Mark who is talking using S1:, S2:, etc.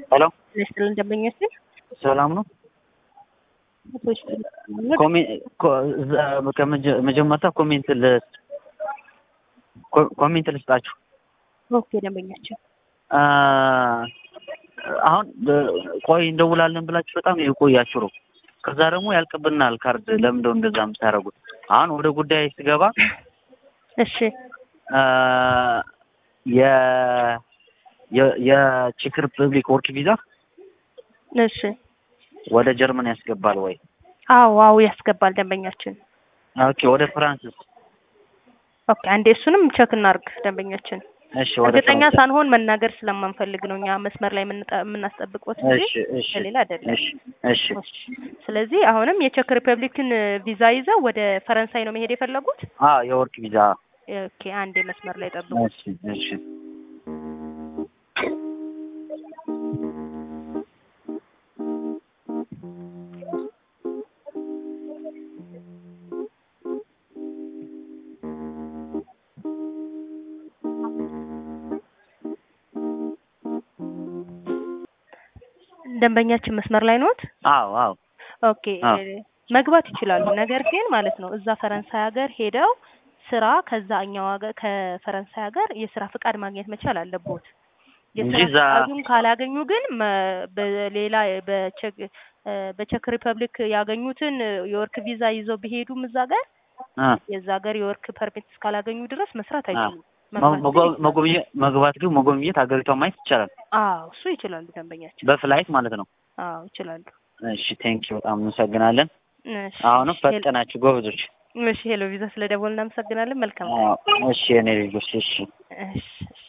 S1: ሄሎ
S2: ይስጥልን ደንበኛችን
S1: ሰላም ነው። መጀመሪያ ኮሜንት ልስጥ ኮሜንት ልስጣችሁ።
S2: ኦኬ ደንበኛችን
S1: አ፣ አሁን ቆይ እንደውላለን ብላችሁ በጣም የቆያችሁ ነው። ከዛ ደግሞ ያልቅብናል ካርድ። ለምንድነው እንደዛ የምታደርጉት? አሁን ወደ ጉዳይ ስገባ
S2: እሺ
S1: አ፣ የ የ- የቼክ ሪፐብሊክ ወርክ ቪዛ
S2: እሺ
S1: ወደ ጀርመን ያስገባል ወይ?
S2: አዎ አዎ ያስገባል ደንበኛችን
S1: ኦኬ ወደ ፍራንስስ?
S2: ኦኬ አንዴ እሱንም ቸክ እናርግ ደንበኛችን
S1: እሺ ወደ
S2: እርግጠኛ
S1: ፈረንሳይ።
S2: ሳንሆን መናገር ስለማንፈልግ ነው እኛ መስመር ላይ የምንጠ- የምናስጠብቅበት እንጂ
S1: እሺ እሺ
S2: ለሌላ አይደለም
S1: እሺ እሺ
S2: እሺ። ስለዚህ አሁንም የቼክ ሪፐብሊክን ቪዛ ይዘው ወደ ፈረንሳይ ነው መሄድ የፈለጉት
S1: አ የወርክ ቪዛ
S2: ኦኬ አንዴ መስመር ላይ ጠብቁ
S1: እሺ እሺ
S2: ደንበኛችን መስመር ላይ ኖት
S1: አዎ አዎ
S2: ኦኬ
S1: አዎ።
S2: እ፣ መግባት ይችላሉ። ነገር ግን ማለት ነው እዛ ፈረንሳይ ሀገር ሄደው ስራ ከዛ እኛው ሀገር ከፈረንሳይ ሀገር የስራ ፍቃድ ማግኘት መቻል አለቦት። የስራ
S1: እንጂ እዛ-
S2: ፍቃዱን ካላገኙ ግን መ- በሌላ በቼክ እ፣ በቼክ ሪፐብሊክ ያገኙትን የወርክ ቪዛ ይዘው ቢሄዱም እዛ ሀገር
S1: አ
S2: የዛ ሀገር የወርክ ፐርሚት እስካላገኙ ድረስ መስራት
S1: አ
S2: አይችሉም።
S1: መ-
S2: መግባት
S1: መጎ-
S2: ግን ይችላሉ።
S1: መጎብኘት መግባት ግን መጎብኘት ሀገሪቷን ማየት ይቻላል
S2: አዎ እሱ ይችላሉ ደንበኛችን።
S1: በፍላይት ማለት ነው።
S2: አዎ ይችላሉ።
S1: እሺ ቴንኪ በጣም እናመሰግናለን።
S2: እሺ
S1: አሁንም
S2: እሺ፣
S1: ፈጠናችሁ ጎበዞች።
S2: እሺ ሄሎ ቪዛ ስለደወል እናመሰግናለን። መልካም
S1: አዎ፣ እሺ የኔ ልጆች እሺ
S2: እሺ እሺ